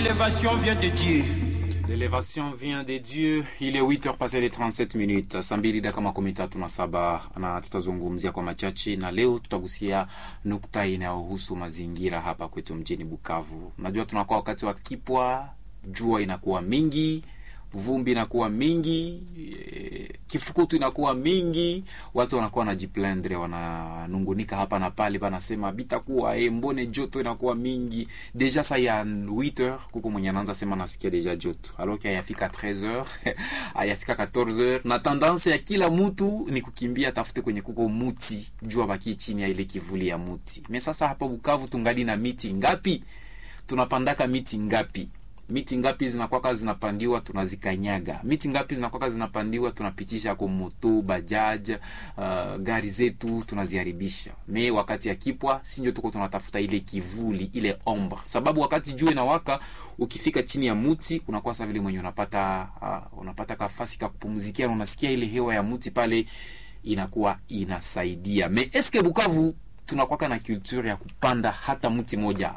L'élévation vient de Dieu. L'élévation vient de Dieu. Il est 8 heures passé les 37 minutes. Saa mbili dakika makumi tatu na saba na tutazungumzia kwa machache, na leo tutagusia nukta inayohusu mazingira hapa kwetu mjini Bukavu. Najua tunakuwa wakati wa kipwa, jua inakuwa mingi, vumbi inakuwa mingi, e, kifukutu inakuwa mingi, watu wanakuwa wanajiplendre, wananungunika hapa na pale, banasema bitakuwa e, mbone joto inakuwa mingi deja. Sa ya 8h kuko mwenye anaanza sema nasikia deja joto, alors que hayafika 13h hayafika 14h, na tendance ya kila mtu ni kukimbia tafute kwenye kuko muti, jua baki chini ya ile kivuli ya muti. Me sasa hapa Bukavu tungali na miti ngapi? Tunapandaka miti ngapi? miti ngapi zinakwaka zinapandiwa tunazikanyaga, miti ngapi zinakwaka zinapandiwa tunapitisha kwa moto bajaj, uh, gari zetu tunaziharibisha. Me wakati ya kipwa sinjo tuko tunatafuta ile kivuli ile omba, sababu wakati jua inawaka ukifika chini ya muti unakuwa sa vile mwenye unapata uh, unapata kafasi ka kupumzikia na unasikia ile hewa ya muti pale inakuwa inasaidia. Me eske Bukavu tunakwaka na culture ya kupanda hata mti moja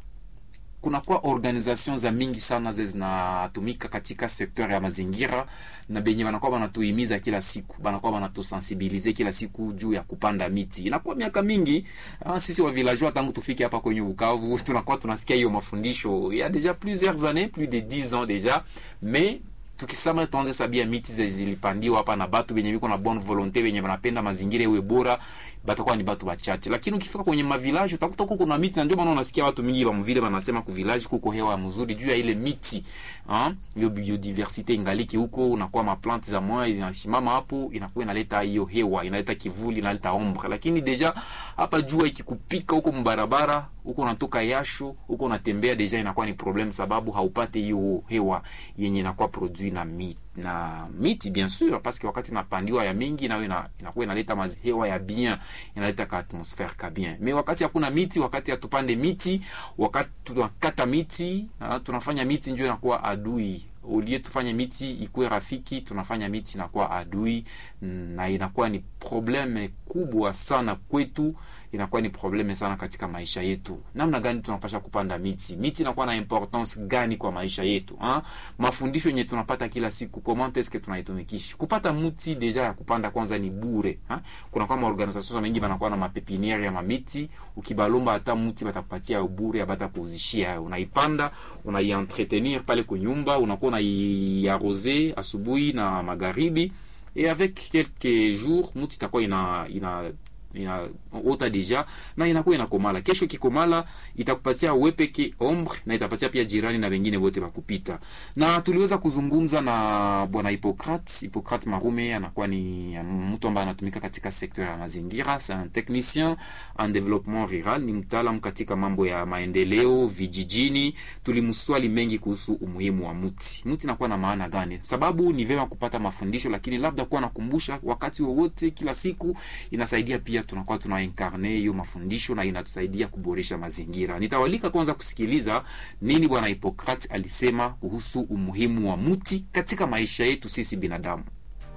kunakuwa organisation za mingi sana ze zinatumika katika sekteur ya mazingira na benye banakuwa banatuhimiza kila siku, banakuwa banatusensibilize kila siku juu ya kupanda miti. Inakuwa miaka mingi ah, sisi wa villageois tangu tufike hapa kwenye Bukavu tunakuwa tunasikia hiyo mafundisho ya deja plusieurs années, plus de 10 ans deja, mais tukisema tuanze sabia miti zilipandiwa hapa na batu benye biko na bonne volonté benye banapenda mazingira iwe bora, batakuwa ni batu bachache, lakini ukifika kwenye mavilaji utakuta kuko na miti, na ndio maana unasikia watu mingi bamvile banasema ku village kuko hewa mzuri juu ya ile miti ah, hiyo biodiversite ingaliki huko, unakuwa ma plante za moya zinashimama hapo, inakuwa inaleta hiyo hewa, inaleta kivuli, inaleta ombre. Lakini deja hapa jua ikikupika huko mbarabara huko unatoka yasho huko unatembea, deja inakuwa ni problem, sababu haupate hiyo hewa yenye inakuwa produit na miti na miti bien sûr, parce que wakati inapandiwa ya mingi nayo ina, inakuwa inaleta hewa ya bien, inaleta ka atmosphère ka bien. Mais wakati hakuna miti, wakati hatupande miti, wakati tunakata miti, ha, tunafanya miti ndio inakuwa adui ulie tufanye miti ikuwe rafiki, tunafanya miti inakuwa adui, na inakuwa ni probleme kubwa sana kwetu, inakuwa ni probleme sana katika maisha yetu. Namna gani tunapasha kupanda miti? Miti inakuwa na importance gani kwa maisha yetu ha? Mafundisho yenye tunapata kila siku, comment est-ce que tunaitumikisha? Kupata mti deja ya kupanda kwanza ni bure ha? Kuna kama organisation mengi banakuwa na mapepiniere ya mamiti, ukibalomba hata mti batakupatia bure, bata kuuzishia, unaipanda unaientretenir pale kwa nyumba, unakuwa unaiarose asubuhi na magharibi, et avec quelques jours mti itakuwa ina ina inaota deja na inakuwa inakomala. Kesho kikomala itakupatia wewe peke ombre na itapatia pia jirani na wengine wote wakupita. Na tuliweza kuzungumza na bwana Hippocrate. Hippocrate Marume anakuwa ni mtu ambaye anatumika katika sekta ya mazingira, c'est un technicien en développement rural, ni mtaalamu katika mambo ya maendeleo vijijini. Tulimswali mengi kuhusu umuhimu wa mti. Mti inakuwa na maana gani? Sababu ni vema kupata mafundisho, lakini labda kuwa nakumbusha wakati wowote, kila siku inasaidia pia tunakuwa tuna incarne hiyo mafundisho na inatusaidia kuboresha mazingira. Nitawalika kwanza kusikiliza nini bwana Hippocrate alisema kuhusu umuhimu wa mti katika maisha yetu sisi binadamu.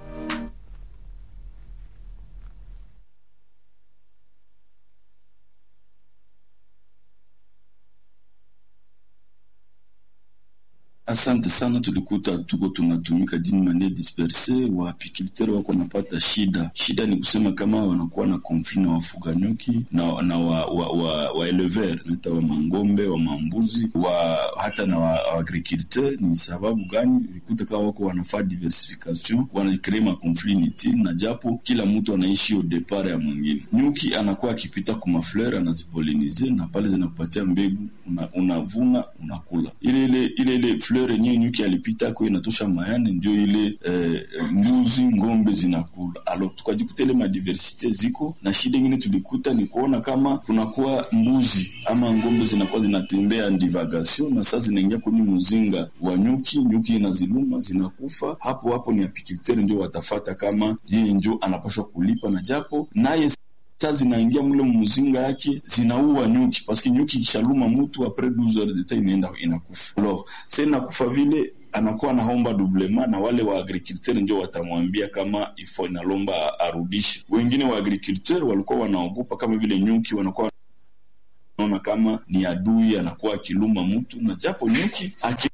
Asante sana, tulikuta tuko tunatumika jini manie disperse, wa apiculteur wako napata shida. Shida ni kusema kama wanakuwa na konfli na wafuga nyuki na, na wa, wa, wa, wa elever naita wa mangombe wa mambuzi wa hata na wa, wa agriculteur. Ni sababu gani? Ulikuta kama wako wanafaa diversification, wanakree makonfli nitini, na japo kila mtu anaishi au depart ya mwingine. Nyuki anakuwa akipita kumafleur anazipolinize, na pale zinakupatia mbegu, unavuna una unakula ile ile ile ile fleur yenyewe nyuki alipita ko inatosha mayani, ndio ile eh, mbuzi ngombe zinakula. Alo tukajikuta ile madiversite ziko na shida ingine tulikuta ni kuona kama kunakuwa mbuzi ama ngombe zinakuwa zinatembea divagation, na sasa zinaingia kwenye mzinga wa nyuki, nyuki inaziluma zinakufa. Hapo hapo ni apiculteur ndio watafata kama yeye ndio anapashwa kulipa, na japo naye sa zinaingia mule mmuzinga yake zinaua nyuki paske nyuki ikishaluma mutu apres 12 heures de temps inaenda inakufa. Alors sa inakufa vile anakuwa naomba dublema na wale wa agriculteur ndio watamwambia kama ifo inalomba arudishe. Wengine wa agriculteur walikuwa wanaogopa kama vile nyuki wanakuwa naona kama ni adui anakuwa akiluma mtu na japo nyuki aki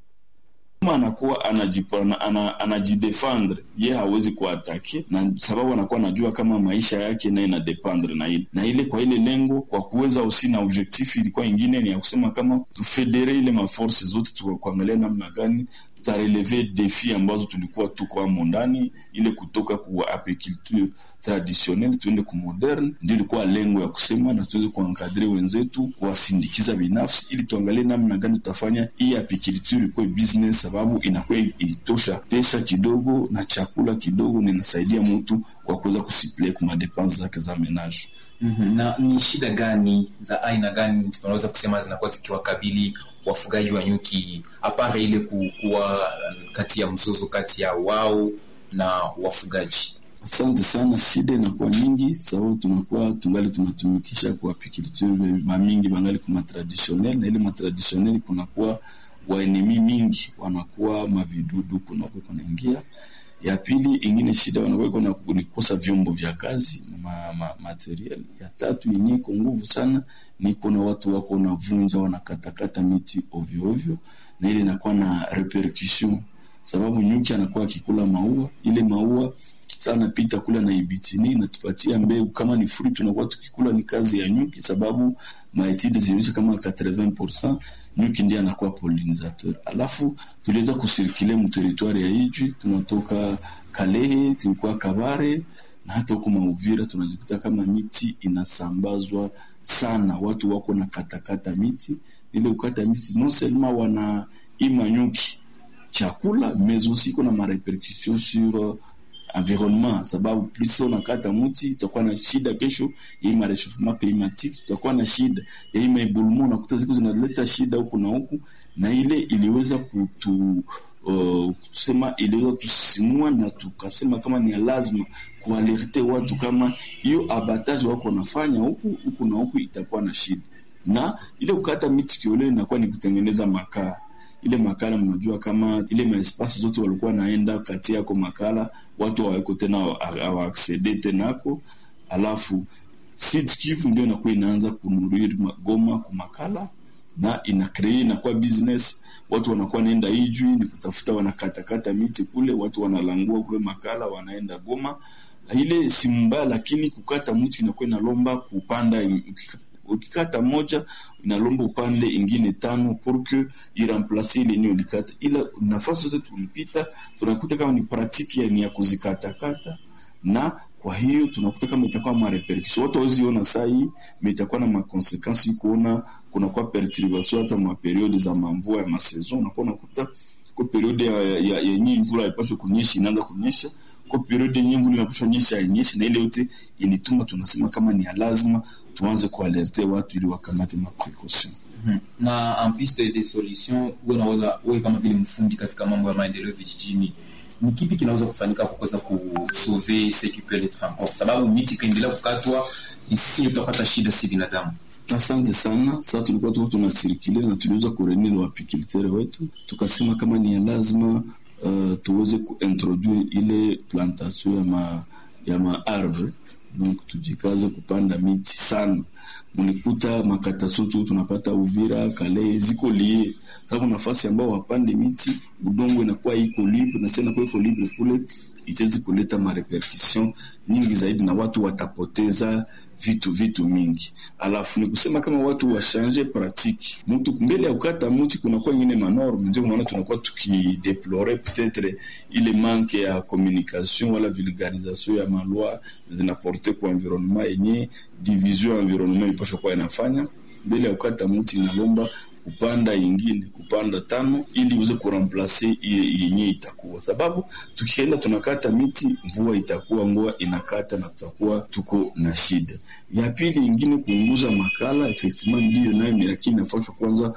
anakuwa anajidefendre ana, ana ye hawezi kuatake na sababu anakuwa anajua kama maisha yake naye inadependre na ile na ile kwa ile lengo kwa kuweza usi na objectif ilikuwa ingine ni ya kusema kama tufedere ile maforce zote tukuangalia namna gani tutareleve defi ambazo tulikuwa tuko amo ndani ile kutoka ku apiculture traditionnel tuende ku moderne ndio ilikuwa lengo ya kusema na tuweze kuankadre wenzetu kuwasindikiza binafsi ili tuangalie namna gani tutafanya hii apiculture ikuwe business sababu inakuwa ilitosha pesa kidogo na chakula kidogo na inasaidia mtu kwa kuweza kusiple ku madepense zake za menage mm-hmm. na ni shida gani za aina gani tunaweza kusema zinakuwa zikiwakabili wafugaji wa nyuki apara ile kuwa kati ya mzozo kati ya wao na wafugaji asante sana shida inakuwa nyingi sababu tunakuwa tungali tunatumikisha kwa apiculture mamingi bangali kuma traditionnel na ile matraditionel kunakuwa waenemi mingi wanakuwa mavidudu kunakuwa kunaingia ya pili ingine shida wanakuwa ni kukosa vyombo vya kazi na ma, ma, material ya tatu yenye iko nguvu sana ni kuna watu wako wanavunja wanakatakata miti ovyo ovyo na ile inakuwa na repercussion sababu nyuki anakuwa akikula maua ile maua sana pita kula na ibitini natupatia mbegu kama ni fruit tunakuwa tukikula ni kazi ya nyuki sababu maetide zinaonyesha kama 80% nyuki ndiye anakuwa pollinisateur alafu tuliweza kusirkile mteritwari ya ijwi tunatoka kalehe tulikuwa kabare na hata huko mauvira tunajikuta kama miti inasambazwa sana watu wako na katakata miti ile ukata miti non seulement wana ima nyuki chakula mais aussi iko na marepercussion sur environnement sababu plus unakata mti utakuwa na shida kesho hii marechauffement climatique tutakuwa na shida ya hii maebulmo unakuta siku zinaleta shida huku na huku na ile iliweza kutu uh, kusema iliweza tusimua na tukasema kama ni lazima kualerte watu kama hiyo abatage wako wanafanya huku huku na huku itakuwa na shida na ile kukata miti kiole inakuwa ni kutengeneza makaa ile makala mnajua kama ile maespasi zote walikuwa naenda kati yako makala watu hawako tena hawaaksede tenako alafu Sud Kivu ndio inakuwa inaanza kunurir Goma kwa makala na ina kree inakuwa business watu wanakuwa naenda ijui ni kutafuta wanakatakata miti kule watu wanalangua kule makala wanaenda Goma ile si mbaya lakini kukata mti inakuwa inalomba kupanda ukikata moja inalomba upande ingine tano pour que iremplace ile yenye ulikata, ila nafasi zote tulipita tunakuta kama ni pratique ya, ni ya kuzikatakata na kwa hiyo tunakuta kama itakuwa marepercussion watu hawezi ona saa hii me itakuwa na makonsekansi kuona kunakuwa perturbation hata maperiode za mamvua ya masaison unakuwa unakuta kwa periode ya, ya, yenye mvula haipaswi kunyesha inaanza kunyesha kwa periode yenye mvula inapaswa nyesha yenyeshi na ile yote ilituma tunasema kama ni ya lazima tuanze kualerte watu ili wakamate maprecaution mm-hmm. na en piste de solution wewe unaweza wewe kama vile mfundi katika mambo ya maendeleo vijijini ni kipi kinaweza kufanyika kwa kuweza kusauve secupe le transport sababu miti ikaendelea kukatwa sisi tutapata shida si binadamu asante sana saa tulikuwa tuko tunasirikile na tuliweza kurenil wapikultere wetu tukasema kama ni ya lazima uh, tuweze kuintroduire ile plantation ya ma, ya maarbre donc tujikaze kupanda miti sana mlikuta makataso tu tunapata uvira kale ziko lie sababu nafasi ambao wapande miti udongo inakuwa iko libre na sasa inakuwa iko libre kule itawezi kuleta marepercussion nyingi zaidi na watu watapoteza vitu vitu mingi alafu ni kusema kama watu washanje pratique mtu mbele ya kukata mti kunakuwa ingine manorme ndio unaona tunakuwa tukideplore peut-être ile manque ya communication wala vulgarisation ya maloi zinaporte kwa environnement yenye division ya environnement ilipaswa kuwa inafanya mbele ya kukata mti inalomba kupanda ingine kupanda tano ili uweze kuramplase yenye itakuwa sababu tukienda tunakata miti mvua itakuwa ngoa inakata na tutakuwa tuko na shida ya pili ingine kuunguza makala effectivement ndiyo nayo lakini nafasha kwanza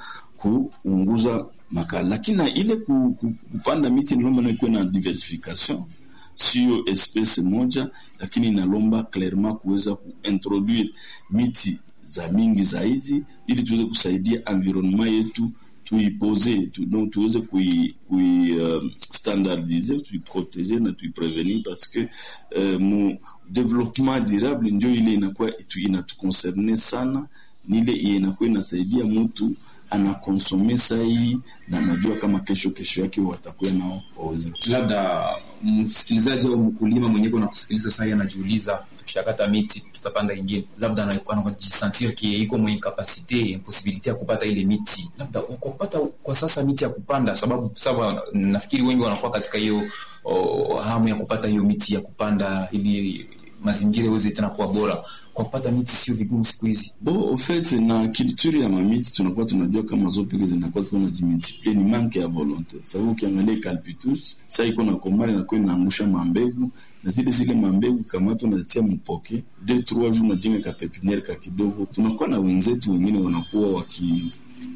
kuunguza makala lakini na ile ku, ku, kupanda miti nilomba nayo ikuwe na diversification sio espèce moja lakini inalomba clairement kuweza kuintroduire miti za mingi zaidi ili tuweze kusaidia environnement yetu tuipose tu, donc tuweze kui, kui uh, standardize tuiprotege na tuiprevenir parce que uh, mu développement durable njo ile inakuwa inatuconcerne sana ni ile inakuwa inasaidia mtu anakonsome sai na anajua kama kesho kesho yake watakuwa nao waweze labda msikilizaji au mkulima mwenyewe na kusikiliza sasa anajiuliza tukishakata miti tutapanda ingine labda anakuwa anajisentir ki iko mwenye kapasite impossibility ya kupata ile miti labda kwa kupata kwa sasa miti ya kupanda sababu sababu nafikiri wengi wanakuwa katika hiyo oh, hamu ya kupata hiyo miti ya kupanda ili mazingira iweze tena kuwa bora kwa kupata miti sio vigumu siku hizi bo ofet na culture ya mamiti tunakuwa tunajua kama zo peke zinakuwa ziko na jimultiplie ni manke ya volonte sababu ukiangalia calpitus sa iko na komari nakuwa inaangusha mambegu na zile zile mambegu kamata unazitia mpoke de trois jours unajenga ka pepiniere ka kidogo tunakuwa na wenzetu wengine wanakuwa waki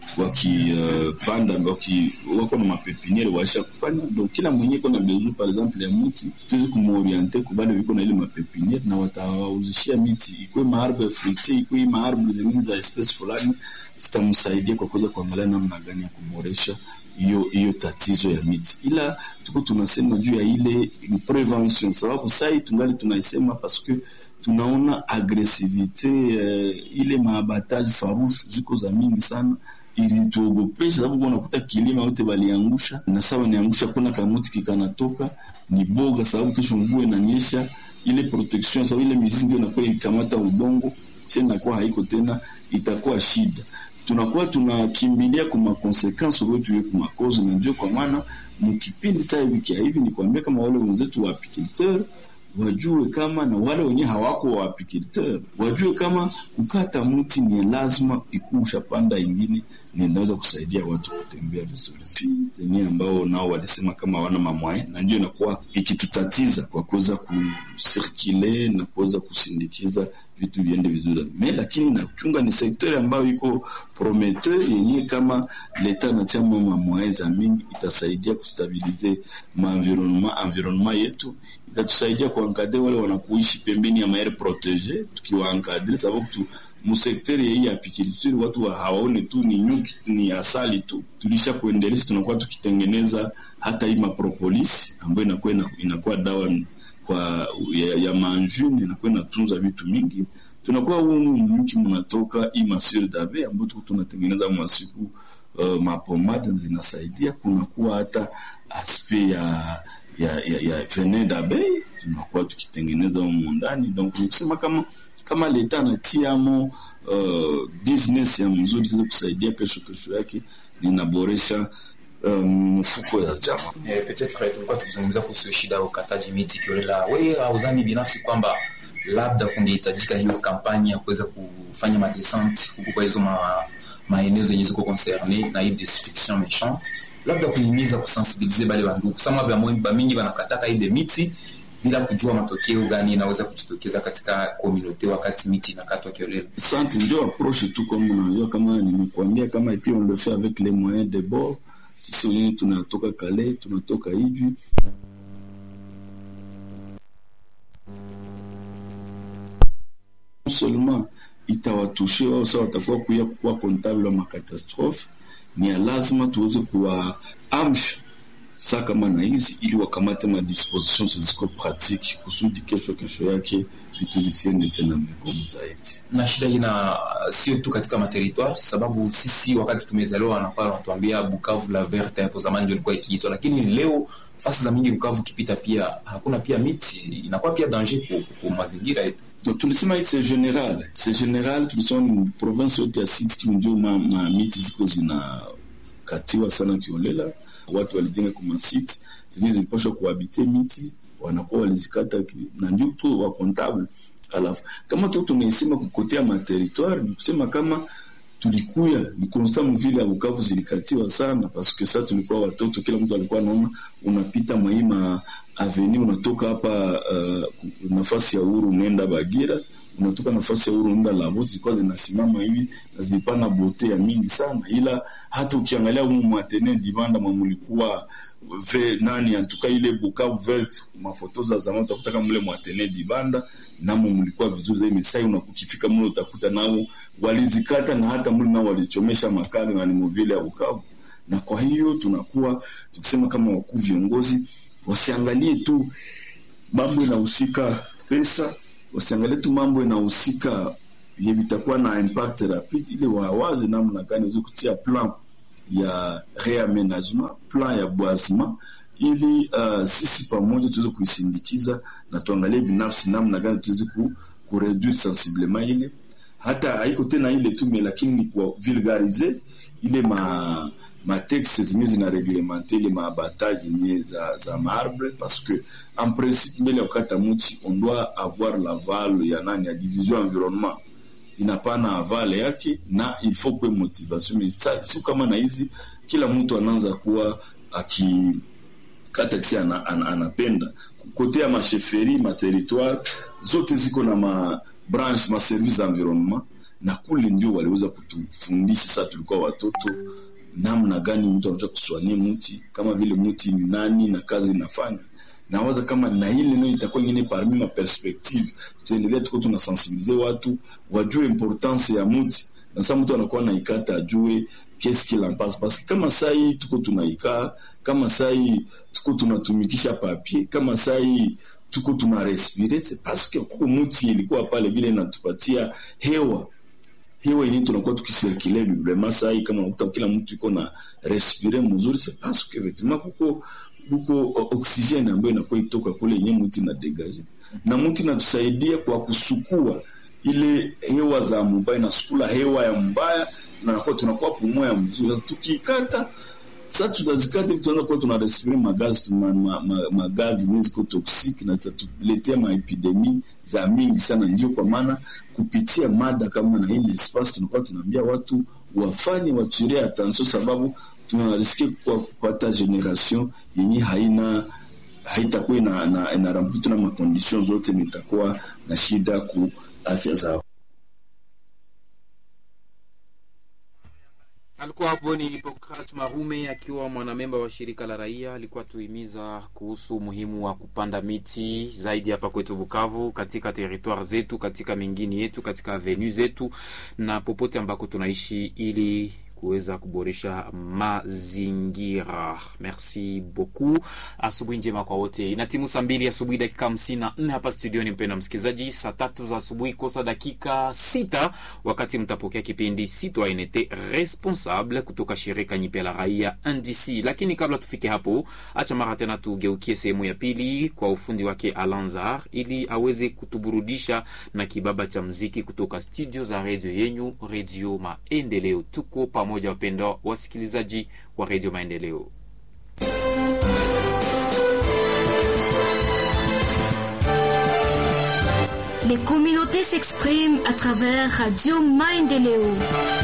wakipanda uh, waki, wako na mapepiniere waisha kufanya donc kila mwenye iko na besoin par exemple ya muti tuwezi kumoriente kubale viko na ile mapepiniere na watawauzishia miti ikwe maarbre fruitier ikwe maarbre zingine za espèce fulani zitamsaidia kwa kuweza kuangalia namna gani ya kuboresha hiyo hiyo tatizo ya miti, ila tuko tunasema juu ya ile prevention, sababu sai tungali tunaisema paske tunaona agresivite eh, ile maabatage farouche ziko za mingi sana ilituogopesha sababu unakuta kilima yote baliangusha na sawa niangusha kuna kamuti kikanatoka ni boga sababu kesho mvua inanyesha ile protection sababu ile mizizi ndio inakuwa ikamata udongo sasa inakuwa haiko tena itakuwa shida tunakuwa tunakimbilia kwa makonsekansi wetu ye kumakozi na ndio kwa maana mkipindi saa hivi kia hivi ni kuambia kama wale wenzetu wa apiculteur wajue kama na wale wenye hawako wa apiculteur wajue kama kukata mti ni lazima ikusha panda ingine ni inaweza kusaidia watu kutembea vizuri zenye ambao nao walisema kama hawana mamwae na ndio inakuwa ikitutatiza kwa kuweza kusirkile na kuweza kusindikiza vitu viende vizuri me lakini nachunga ni sektori ambayo iko prometteur yenye kama leta anachama mamwae za mingi itasaidia kustabilize maenvironnement environnement yetu itatusaidia kuankadre wale wanakuishi pembeni ya maere protege tukiwaankadre sababu tu musekteri hii ya apiculture watu wa hawaone tu ni nyuki ni asali tu tulisha kuendeleza tunakuwa tukitengeneza hata hii mapropolis ambayo inakuwa inakuwa dawa kwa ya, ya manjune inakuwa inatunza vitu mingi tunakuwa humu nyuki mnatoka hii masure dabe ambayo tuko tunatengeneza masiku uh, mapomade zinasaidia kunakuwa hata aspe ya ya, ya, ya venin d'abeille tunakuwa tukitengeneza humu ndani donc nikusema kama kama leta anatiamo uh, business ya mzuri ziweze kusaidia kesho kesho yake ninaboresha mfuko um, ya jama eh, peut-être tulikuwa tukizungumzia kuhusu shida ya ukataji miti kiolela we auzani binafsi kwamba labda kungehitajika hiyo kampanya ya kuweza kufanya madescente huku kwa hizo ma, maeneo zenye ziko concerne na hii destruction méchante labda kuhimiza kusensibilize bale bandugu sama bamingi banakataka ile miti bila kujua matokeo gani inaweza kujitokeza katika komunote wakati miti inakatwa kiolela. Asante, ndio approche tu kama unajua, kama nimekuambia, kama et puis on le fait avec les moyens de bord. Sisi wenyewe tunatoka Kale, tunatoka Ijwi, seulement itawatushe wao, sasa watakuwa kuya kuwa comptable wa makatastrophe. Ni ya lazima tuweze kuwaamsha saa kama na hizi ili wakamate madisposition ziko pratique kusudi kesho kesho yake vitu visiende tena migumu zaidi. Na shida ina sio tu katika materitoire, sababu sisi wakati tumezaliwa wanakuwa wanatuambia Bukavu la verte, hapo zamani ndio ilikuwa ikiitwa, lakini leo fasi za mingi Bukavu kipita pia hakuna pia miti, inakuwa pia danger kwa mazingira yetu. Donc tulisema hii c'est general, c'est general. Tulisema ni province yote ya Sud Kivu ndio ma, ma miti ziko zinakatiwa sana kiolela watu walijenga kwa masite zenye zilipashwa kuhabite miti wanakuwa walizikata na ndio tu wa comptable. Alafu kama tu tunaisema kukotea materitoire, ni kusema kama tulikuya ni constant mvile ya Bukavu zilikatiwa sana, parce que ça tulikuwa watoto, kila mtu alikuwa anaona unapita maima avenue unatoka hapa uh, nafasi ya uhuru unaenda Bagira unatoka nafasi ya uhuru unaenda Labo, zilikuwa zinasimama hivi na zilipana bote ya mingi sana, ila hata ukiangalia humu mwatene dibanda mwamulikuwa ve nani antuka ile Bukavu vert mafoto za zamani utakuta kama mle mwatene dibanda namo mlikuwa vizuri zaidi. Misai unakukifika mle utakuta nao walizikata na hata mle nao walichomesha makali na ni vile ya Bukavu. Na kwa hiyo tunakuwa tukisema kama wakuu viongozi wasiangalie tu mambo inahusika pesa, wasiangalie tu mambo inahusika yenye vitakuwa na impact rapide, ili wawaze namna gani waweze kutia plan ya reaménagement, plan ya boisement ili uh, sisi pamoja tuweze kuisindikiza na tuangalie binafsi namna gani tuweze ku, kureduire sensiblement ile hata haiko tena ile tume, lakini ni kwa vulgarize ile ma matexte zenye zina reglemente ile maabata zenye za, za marbre parce que en principe mbele ya kukata muti on doit avoir l'aval ya nani ya division environnement inapana avale yake na il faut kwe motivation mais sa si kama na hizi kila mtu anaanza kuwa aki kata kisi ana, ana, anapenda kote ya masheferi materitoire zote ziko na ma branche ma service environnement na kule ndio waliweza kutufundisha sasa tulikuwa watoto namna gani mtu anaweza kuswania mti kama vile mti ni nani na kazi inafanya nawaza kama na ile nayo itakuwa ingine parmi ma perspective tutaendelea tuko tunasensibilize watu wajue importance ya mti na sasa mtu anakuwa naikata ajue qu'est-ce qu'il en passe parce que kama sai tuko tunaikaa kama sai tuko tunatumikisha papier kama sai tuko tuna respire c'est parce que kuko muti ilikuwa pale vile inatupatia hewa hewa yenyewe tunakuwa tukisirkule librement sai kama unakuta kila mtu iko na respire mzuri c'est parce que effectivement kuko kuko oxygene ambayo inakuwa itoka kule yenyewe muti na dégage na muti inatusaidia kwa kusukua ile hewa za mubaya inasukula hewa ya mbaya na nakuwa tunakuwa pumua ya mzuri sasa tukikata sasa tutazikata hivi tunaanza kuwa tuna respire magazi ma, ma, ma, magazi zenye ziko toxic na zitatuletea maepidemi za mingi sana. Ndio kwa maana kupitia mada kama na hii espace tunakuwa tunaambia watu wafanye waturie attention, sababu tunariske kwa kupata generation yenye haina haitakuwa ina, ina, ina rambutu na makondition zote, nitakuwa na shida ku afya zao. alikuwa hapo ni Hipokrat Marume akiwa mwanamemba wa shirika la raia, alikuwa tuhimiza kuhusu umuhimu wa kupanda miti zaidi hapa kwetu Bukavu, katika territoire zetu, katika mingini yetu, katika avenue zetu na popote ambako tunaishi ili kuweza kuboresha mazingira. Merci beaucoup. Asubuhi njema kwa wote. Ina timu saa mbili asubuhi dakika hamsini na nne hapa studioni, mpenda msikilizaji, saa tatu za asubuhi kosa dakika sita wakati mtapokea kipindi Citoyenneté Responsable kutoka shirika nyipya la raia NDC. Lakini kabla tufike hapo, acha mara tena tugeukie sehemu ya pili kwa ufundi wake Alanzar ili aweze kutuburudisha na kibaba cha mziki kutoka studio za redio yenyu, Redio Maendeleo. Tuko pamoja pamoja wapendwa wasikilizaji wa redio Maendeleo. Les communautés s'expriment à travers Radio Maendeleo.